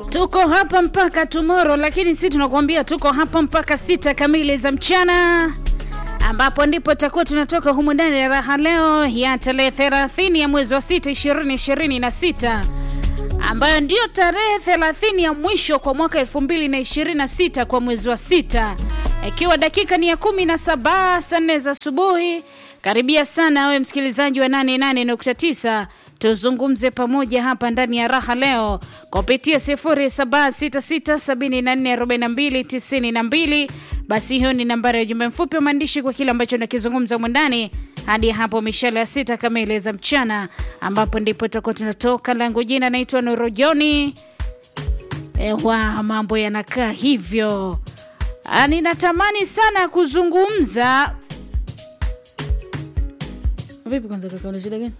Tuko hapa mpaka tomorrow, lakini si tunakuambia tuko hapa mpaka sita kamili za mchana, ambapo ndipo tutakuwa tunatoka humu ndani ya raha leo ya tarehe 30 ya mwezi wa sita 2026 ambayo ndiyo tarehe 30 ya mwisho kwa mwaka 2026 kwa mwezi wa sita, ikiwa dakika ni ya 17 saa nne za asubuhi. Karibia sana we msikilizaji wa 88.9 tuzungumze pamoja hapa ndani ya raha leo kupitia 0766744292. Basi hiyo ni nambari ya ujumbe mfupi wa maandishi kwa kile ambacho nakizungumza mwandani hadi hapo mishale ya sita kamili za mchana, ambapo ndipo tutakuwa tunatoka. Langu jina naitwa Nuru Joni. Ewa, mambo yanakaa hivyo. Ah, ninatamani sana kuzungumza. Vipi kwanza kaka, una shida gani?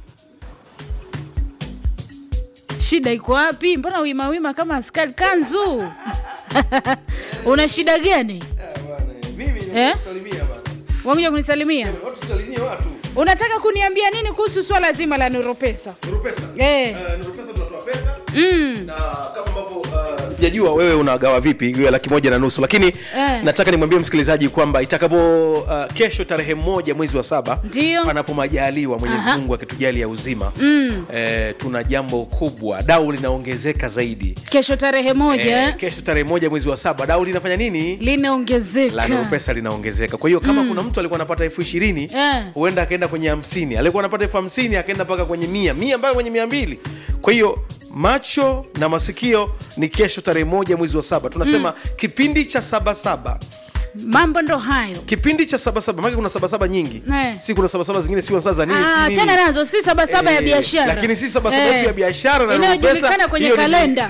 Shida iko wapi? Mbona wima wima kama askari kanzu? una shida gani? Eh? Wakuja kunisalimia? Unataka kuniambia nini kuhusu swala zima la Nuru Pesa? Eh. Mm. sijajua wewe unagawa vipi hiyo laki moja na nusu lakini Eh. nataka nimwambie msikilizaji kwamba itakapo uh, kesho tarehe moja mwezi wa saba Ndio. panapo majaliwa mwenyezi Aha. mungu akitujali ya uzima mm. eh, tuna jambo kubwa dau linaongezeka zaidi Kesho tarehe moja eh, kesho tarehe moja mwezi wa saba dau linafanya nini la linaongezeka. Nuru pesa linaongezeka kwa hiyo kama kuna mtu alikuwa anapata elfu ishirini Eh. huenda akaenda kwenye hamsini alikuwa anapata elfu hamsini akaenda mpaka kwenye mia mia mpaka kwenye mia mbili kwa hiyo macho na masikio ni kesho tarehe moja mwezi wa saba tunasema kipindi cha sabasaba Mambo ndo hayo. kipindi cha sabasaba maake kuna sabasaba nyingi Eh. si kuna sabasaba zingine si saa za nini si Ah, nini. chana nazo si sabasaba ya Eh, biashara. lakini si sabasaba yetu ya biashara na Nuru inayojulikana Pesa, kwenye hiyo ni- kalenda.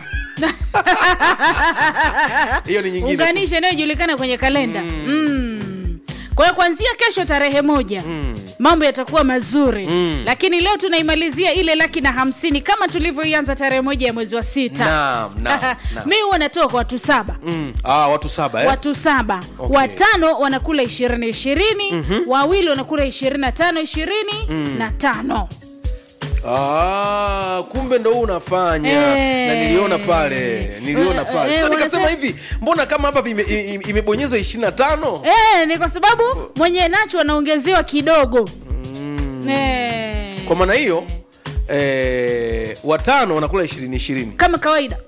hiyo ni nyingine Unganisha inayojulikana kwenye kalenda. Mm. Kwa hiyo kuanzia kesho tarehe moja mambo yatakuwa mazuri Mm. lakini leo tunaimalizia ile laki na hamsini kama tulivyoianza tarehe moja ya mwezi wa sita. Naam, naam, naam. mi huwa natoa kwa watu saba mm. ah, watu saba eh? watu saba Okay. watano wanakula ishirini ishirini wawili wanakula ishirini na tano ishirini na tano Ah, kumbe ndo huu unafanya Eh. na niliona pale niliona Eh, pale eh, sasa nikasema wanasema- hivi mbona kama hapa ime- i- i- imebonyezwa ishirini na tano Eh, ni kwa sababu mwenye nacho anaongezewa kidogo Eh, kwa maana hiyo eh, watano wanakula ishirini ishirini kama kawaida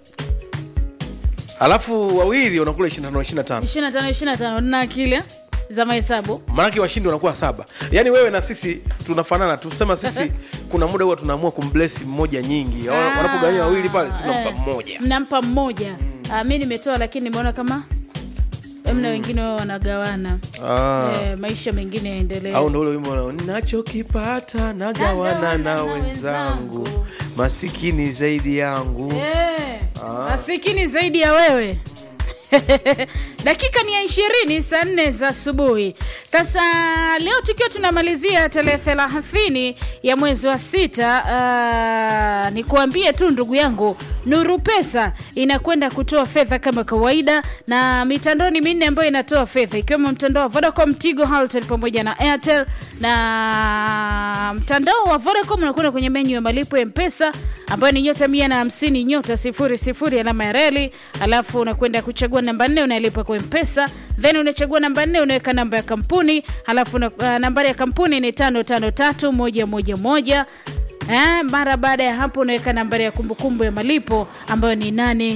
alafu wawili wanakula ishirini na tano ishirini na tano 25 25 na akili eh, za mahesabu maanake washindi wanakuwa saba yaani wewe na sisi tunafanana tusema sisi kuna muda huwa tunaamua kumblesi mmoja nyingi Ah. wanapogawanya wawili pale si tunampa Eh, mmoja mnampa mmoja Ah, mi nimetoa lakini nimeona kama mna wengine wao wanagawana ah. eh, maisha mengine yaendelee au ndo ule wimbo unao, nachokipata nagawana Nagawana na na wenzangu wenzangu. masikini zaidi yangu Eh, Ah. masikini zaidi ya wewe dakika ni ya ishirini saa nne za asubuhi sasa leo tukiwa tunamalizia tarehe thelathini ya mwezi wa sita uh, ni kuambie tu ndugu yangu nuru pesa inakwenda kutoa fedha kama kawaida na mitandao ni minne ambayo inatoa fedha ikiwemo mtandao wa vodacom tigo Halotel pamoja na airtel na mtandao wa vodacom unakwenda kwenye menyu ya malipo ya mpesa ambayo ni nyota mia na hamsini nyota sifuri sifuri alama ya reli alafu unakwenda kuchagua namba nne unalipa kwa mpesa then unachagua namba nne unaweka namba ya kampuni alafu una, uh, nambari ya kampuni ni tano tano tatu moja moja moja Eh, mara baada ya hapo unaweka nambari ya kumbukumbu ya malipo ambayo ni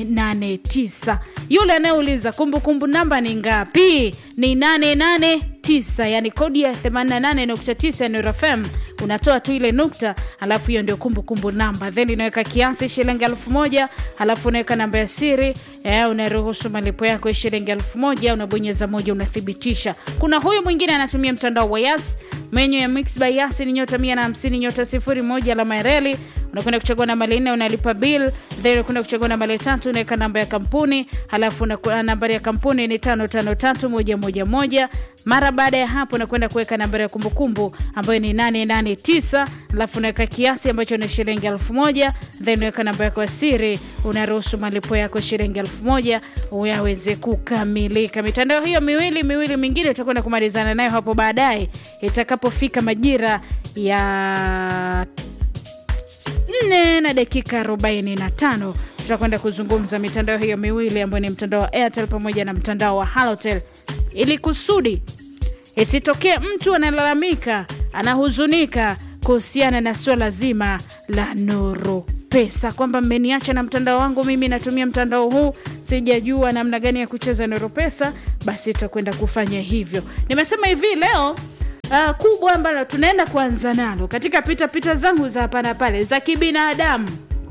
889 yule anayeuliza kumbukumbu namba ni ngapi ni 889 yani kodi ya 88.9 Nuru FM unatoa tu ile nukta alafu hiyo ndio kumbukumbu namba then inaweka kiasi shilingi elfu moja alafu unaweka namba ya siri eh, unaruhusu malipo yako ya shilingi elfu moja unabonyeza moja unathibitisha kuna huyu mwingine anatumia mtandao wa yas menyu ya mix by yas ni nyota 150 nyota sifuri moja alama ya reli unakwenda kuchagua namba nne unalipa bill then unakwenda kuchagua namba tatu unaweka namba ya kampuni halafu unaku- nambari ya kampuni ni tano tano tatu moja moja moja mara baada ya hapo unakwenda kuweka nambari ya kumbukumbu ambayo ni 889 alafu unaweka kiasi ambacho ni shilingi elfu moja then unaweka namba yako ya siri unaruhusu malipo yako shilingi elfu moja yaweze kukamilika mitandao hiyo miwili miwili mingine utakwenda kumalizana nayo hapo baadaye itakapofika majira ya nne na dakika 45 tutakwenda kuzungumza mitandao hiyo miwili ambayo ni mtandao wa airtel pamoja na mtandao wa halotel ili kusudi isitokee mtu analalamika anahuzunika kuhusiana na suala zima la nuru pesa kwamba mmeniacha na mtandao wangu mimi natumia mtandao huu sijajua namna gani ya kucheza nuru pesa basi tutakwenda kufanya hivyo nimesema hivi leo Uh, kubwa ambalo tunaenda kuanza nalo katika pitapita zangu za hapa na pale za kibinadamu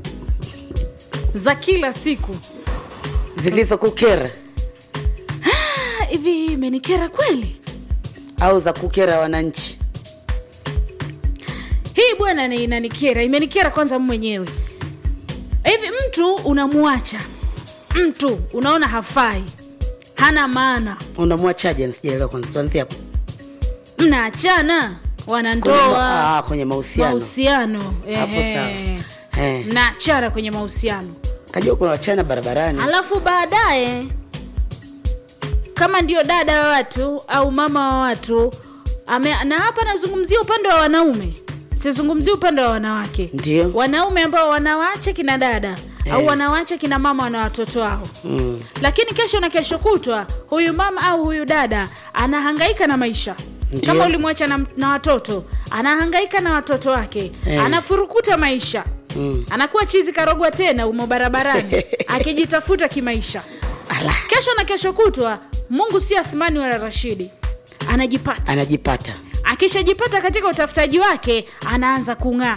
za kila siku zilizokukera Ah, hivi imenikera kweli au za kukera wananchi hii bwana ni inanikera imenikera kwanza mwenyewe hivi mtu unamwacha mtu unaona hafai hana maana unamwachaje sijaelewa kwanza tuanzie hapo mnaachana Kwenye ma- wanandoa ah, kwenye mahusiano mahusiano Hapo ehe. sawa. Eh. mnaachana kwenye mahusiano kajua kuna wachana barabarani alafu baadaye kama ndio dada wa watu au mama wa watu ame, na hapa nazungumzia upande wa wanaume sizungumzia upande wa wanawake Ndio. wanaume ambao wanawacha kina dada au Eh. wanawacha kina mama wana watoto wao mm. lakini kesho na kesho kutwa huyu mama au huyu dada anahangaika na maisha Ndio. kama ulimwacha na, na watoto anahangaika na watoto wake Eh. anafurukuta maisha Mm. anakuwa chizi karogwa tena umo barabarani akijitafuta kimaisha Ala, kesho na kesho kutwa mungu si athmani wala rashidi anajipata anajipata akishajipata katika utafutaji wake anaanza kung'aa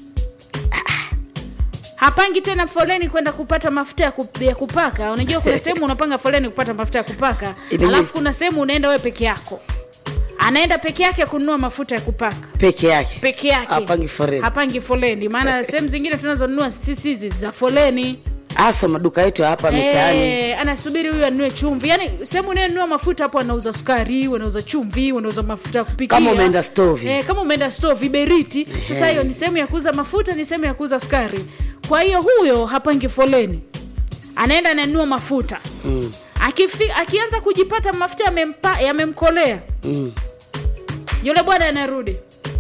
hapangi tena foleni kwenda kupata mafuta ya kup- ya kupaka unajua kuna sehemu unapanga foleni kupata mafuta ya kupaka Ile- alafu kuna sehemu unaenda wewe peke yako anaenda peke yake kununua mafuta ya kupaka peke yake peke yake Hapangi foleni. hapangi foleni maana sehemu zingine tunazonunua sisi hizi za foleni hasa maduka yetu ya hapa mitaani Eh, anasubiri huyu anunue chumvi yaani sehemu unayonunua mafuta hapo wanauza sukari wanauza chumvi wanauza mafuta ya kupikia Kama umeenda stovi. eh, kama umeenda stovi beriti sasa hiyo ni sehemu ya kuuza mafuta ni sehemu ya kuuza sukari kwa hiyo huyo hapangi foleni anaenda ananunua mafuta mm. Akifi, akianza kujipata mafuta yamempa- yamemkolea Mm. yule bwana anarudi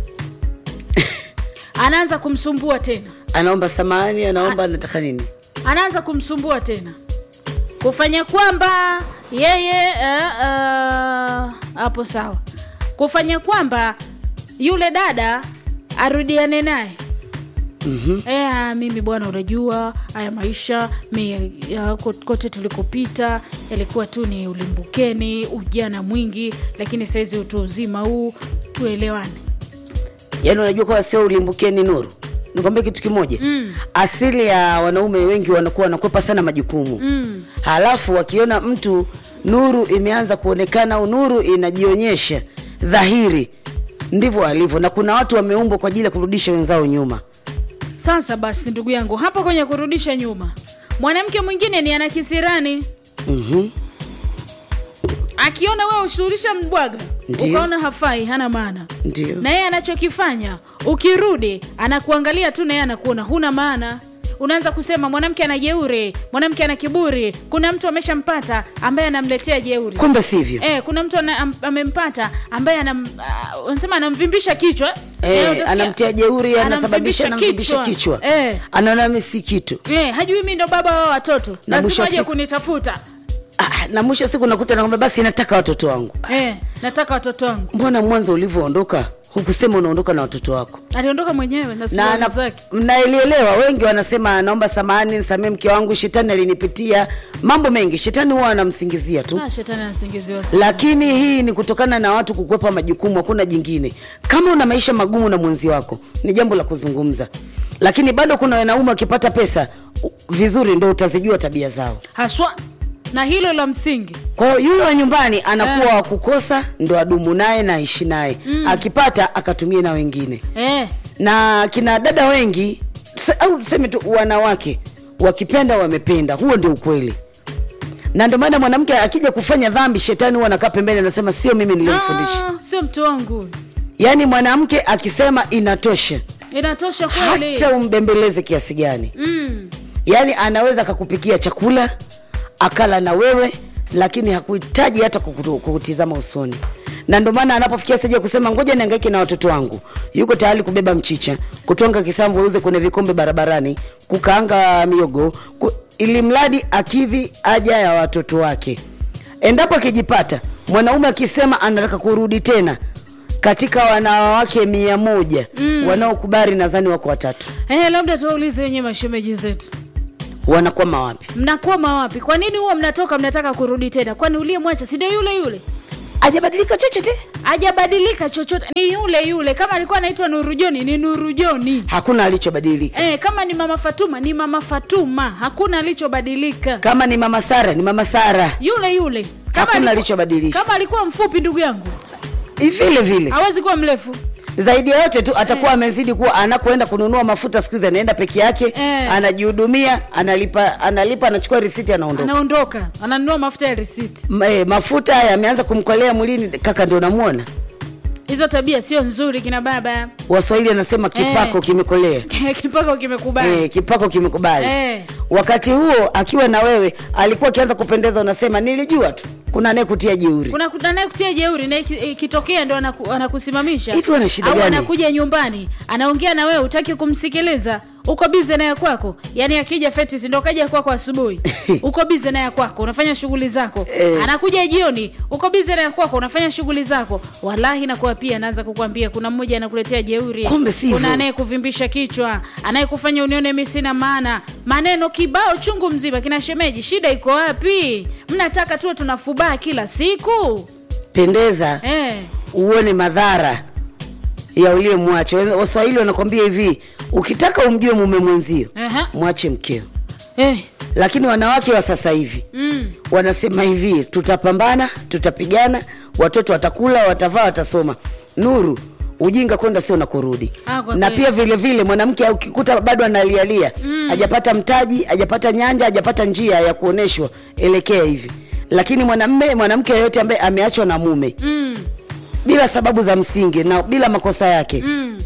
anaanza kumsumbua tena anaomba samani anaomba anataka nini anaanza kumsumbua tena kufanya kwamba yeye eh, eh, hapo sawa kufanya kwamba yule dada arudiane naye Mhm. Eh, ah, mimi bwana unajua haya maisha mi, ya, ko- kote tulikopita yalikuwa tu ni ulimbukeni ujana mwingi lakini sahizi utu uzima huu tuelewane yaani unajua kwa sio ulimbukeni nuru nikwambia kitu kimoja mm. asili ya wanaume wengi wanakuwa wanakwepa sana majukumu mm. halafu wakiona mtu nuru imeanza kuonekana au nuru inajionyesha dhahiri ndivyo alivyo na kuna watu wameumbwa kwa ajili ya kurudisha wenzao nyuma sasa basi ndugu yangu hapa kwenye kurudisha nyuma mwanamke mwingine ni ana kisirani mm-hmm. akiona wewe ushughulisha mbwaga Ndiyo. ukaona hafai hana maana ndio na yeye anachokifanya ukirudi anakuangalia tu na yeye anakuona huna maana unaanza kusema mwanamke ana jeuri mwanamke ana kiburi kuna mtu ameshampata ambaye anamletea jeuri kumbe sivyo Eh, kuna mtu ana, am, amempata ambaye anam, uh, unasema anamvimbisha kichwa Eh, Eh, utasikia- anamtia jeuri anasababisha anamvimbisha kichwa Eh, anaona mi si kitu eh, hajui mi ndo baba wa watoto Na mwisho lazima wa aje siku- kunitafuta ah, na mwisho wa siku nakuta nakwambia basi nataka watoto wangu eh, nataka watoto wangu mbona mwanzo ulivyoondoka hukusema unaondoka na watoto wako aliondoka mwenyewe na na suruali na- zake mnaelielewa wengi wanasema naomba samani nisamee mke wangu shetani alinipitia mambo mengi shetani huwa anamsingizia tu Ah, shetani anasingiziwa sana. lakini hii ni kutokana na watu kukwepa majukumu hakuna jingine kama una maisha magumu na mwenzi wako ni jambo la kuzungumza lakini bado kuna wanaume wakipata pesa u- vizuri ndo utazijua tabia zao haswa na hilo la msingi kwa hiyo yule wa nyumbani anakuwa wa kukosa ndo adumu naye na aishi naye mm. akipata akatumie na wengine eh, na kina dada wengi tuse- au tuseme tu wanawake wakipenda wamependa huo ndio ukweli na ndio maana mwanamke akija kufanya dhambi shetani huwa anakaa pembeni anasema sio mimi nilimfundisha ah, sio mtu wangu yaani mwanamke akisema inatosha inatosha kweli hata umbembeleze kiasi gani mm. yaani anaweza akakupikia chakula akala na wewe lakini hakuhitaji hata kukutu- kukutizama usoni na ndio maana anapofikia stage ya kusema ngoja nihangaike na watoto wangu yuko tayari kubeba mchicha kutonga kisamvu auze kwenye vikombe barabarani kukaanga miogo ku, ili mradi akidhi haja ya watoto wake endapo akijipata mwanaume akisema anataka kurudi tena katika wanawake mia moja mm. wanaokubali nadhani wako watatu Eh, labda tuwaulize wenyewe mashemeji zetu wanakwama wapi mnakwama wapi kwa nini huwa mnatoka mnataka kurudi tena kwani uliyemwacha si ndio yule yule ajabadilika chochote hajabadilika chochote ni yule yule kama alikuwa anaitwa nurujoni ni nurujoni hakuna alichobadilika Eh, kama ni mama fatuma ni mama fatuma hakuna alichobadilika kama ni mama sara ni mama sara yule yule Kama Hakuna alikuwa- alichobadilisha. kama alikuwa mfupi ndugu yangu vile vile hawezi kuwa mrefu zaidi ya yote tu atakuwa amezidi kuwa anakoenda kununua mafuta siku hizi anaenda peke yake Eh. anajihudumia analipa analipa anachukua risiti anaondoka anaondoka ananunua mafuta ya risiti Ma- eh, mafuta yameanza kumkolea mwilini kaka ndio namuona hizo tabia sio nzuri kina baba waswahili anasema kipako Eh. kimekolea kipako kimekubali eh, kipako kimekubali Eh. wakati huo akiwa na wewe alikuwa akianza kupendeza unasema nilijua tu kuna anayekutia jeuri kuna kuna naye kutia jeuri na iki- ikitokea ndo anaku, anakusimamisha Hivi wana shida au gani? anakuja nyumbani anaongea na wewe utaki kumsikiliza uko bize naye kwako yani akija fetis ndo kaja kwako asubuhi uko bize naye kwako unafanya shughuli zako Eh. anakuja jioni uko bize naye kwako unafanya shughuli zako wallahi nakuwa pia anaanza kukwambia kuna mmoja anakuletea jeuri Kumbe sivyo. kuna anayekuvimbisha kichwa anayekufanya unione mi sina maana maneno kibao chungu mzima kina shemeji shida iko wapi mnataka tuwe tunafubaa kila siku pendeza eh. uone madhara ya uliyemwacha Wa- waswahili wanakwambia hivi ukitaka umjue mume mwenzio Aha. mwache mkeo Eh. lakini wanawake wa sasa hivi Mm. wanasema hivi tutapambana tutapigana watoto watakula watavaa watasoma nuru ujinga kwenda sio na kurudi Ah, kwa na kweli. pia vile vile mwanamke ukikuta bado analialia mm. hajapata mtaji hajapata nyanja hajapata njia ya kuoneshwa elekea hivi lakini mwanamme mwanamke yeyote ambaye ameachwa na mume Mm. bila sababu za msingi na bila makosa yake Mm.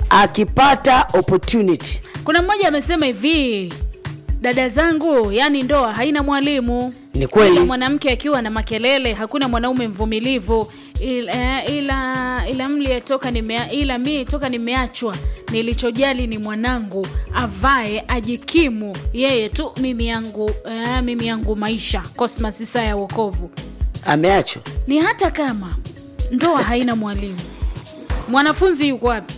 akipata opportunity kuna mmoja amesema hivi dada zangu yani ndoa haina mwalimu Ni kweli. Ila mwanamke akiwa na makelele hakuna mwanaume mvumilivu ila ila, ila mlie toka nimea, ila mi toka nimeachwa nilichojali ni mwanangu avae ajikimu yeye tu mimi yangu eh, mimi yangu maisha cosmas saa ya wokovu ameachwa ni hata kama ndoa haina mwalimu mwanafunzi yuko wapi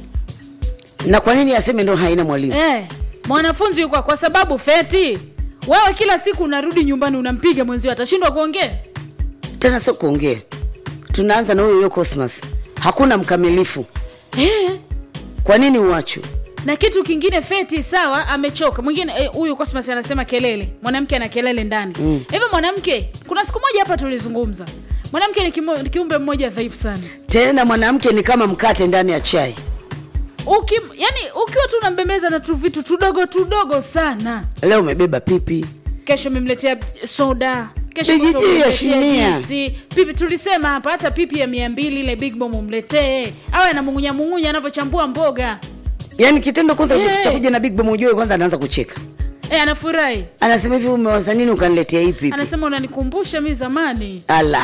na kwa nini aseme ndo haina mwalimu eh, mwanafunzi yuko kwa sababu feti wewe kila siku unarudi nyumbani unampiga mwenzio atashindwa kuongea tena sio kuongea tunaanza na huyo huyo cosmas hakuna mkamilifu eh, kwa nini uachwe na kitu kingine feti sawa amechoka mwingine eh, huyu cosmas anasema kelele mwanamke ana kelele ndani hivyo mwanamke kuna siku moja hapa tulizungumza mwanamke ni, kimo, ni kiumbe mmoja dhaifu sana tena mwanamke ni kama mkate ndani ya chai Uki, yani ukiwa tu unambembeleza na tu vitu tudogo tudogo sana leo umebeba pipi kesho umemletea soda kesho Big kutwa G ya umemletea shinia. juisi. pipi tulisema hapa hata pipi ya mia mbili ile big bomb umletee awe anamung'unya mung'unya anavyochambua mboga yaani kitendo kwanza Eh. cha kuja na big Bomb ujue kwanza anaanza kucheka e, anafurahi anasema hivi umewaza nini ukaniletea hii pipi anasema unanikumbusha mi zamani ala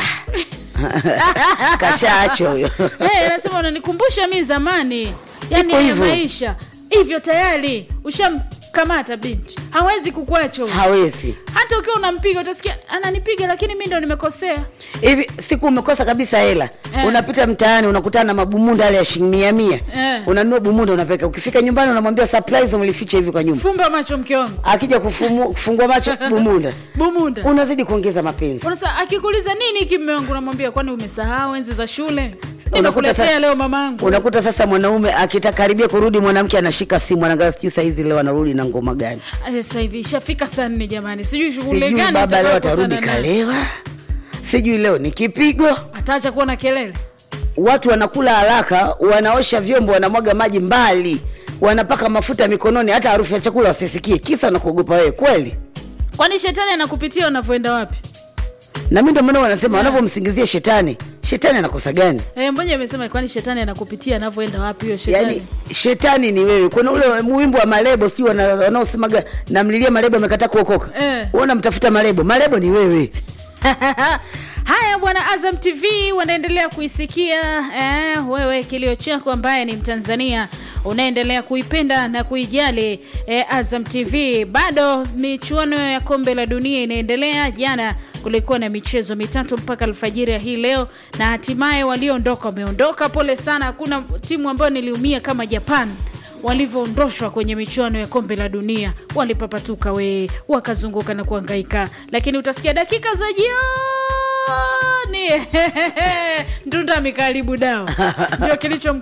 kashaachwa huyo Eh, anasema unanikumbusha mi zamani yani Iko haya hivyo. maisha hivyo tayari ushamkamata binti hawezi kukuacha huyo. hawezi hata ukiwa unampiga utasikia ananipiga lakini mi ndo nimekosea hivi siku umekosa kabisa hela Eh. unapita mtaani unakutana na mabumunda yale ya shilingi mia mia Eh. unanunua bumunda unapeka ukifika nyumbani unamwambia surprise umelificha hivi kwa nyumba fumba macho mke wangu akija kufumu, kufungua macho bumunda bumunda unazidi kuongeza mapenzi unasa akikuuliza nini hiki mme wangu unamwambia kwani umesahau enzi za shule Unakuta nimekuletea sasa- leo mamangu unakuta sasa mwanaume akitakaribia kurudi mwanamke anashika simu anagaa sijui saizi leo anarudi na ngoma gani Aya, sasa hivi ishafika saa nne jamani sijui shughuli sijui gani baba leo atarudi utakayokutana nayo. kalewa sijui leo ni kipigo ataacha kuwa na kelele watu wanakula haraka wanaosha vyombo wanamwaga maji mbali wanapaka mafuta mikononi hata harufu ya chakula wasisikie kisa na kuogopa wewe kweli kwani shetani anakupitia unavyoenda wapi na mi ndio maana wanasema wanavyomsingizia shetani shetani anakosa gani e, mmoja amesema kwani shetani anakupitia anavyoenda wapi hiyo shetani yaani shetani ni wewe kuna ule wimbo wa malebo sijui wana- wanaosemaga namlilia malebo amekataa kuokoka Eh. Wewe unamtafuta malebo malebo ni wewe haya bwana azam tv wanaendelea kuisikia eh, wewe kilio chako ambaye ni mtanzania unaendelea kuipenda na kuijali eh, azam tv bado michuano ya kombe la dunia inaendelea jana kulikuwa na michezo mitatu mpaka alfajiri ya hii leo na hatimaye walioondoka wameondoka pole sana hakuna timu ambayo niliumia kama japan walivyoondoshwa kwenye michuano ya kombe la dunia walipapatuka we wakazunguka na kuangaika lakini utasikia dakika za jioni ndunda mikaribu dawa ndio kilicho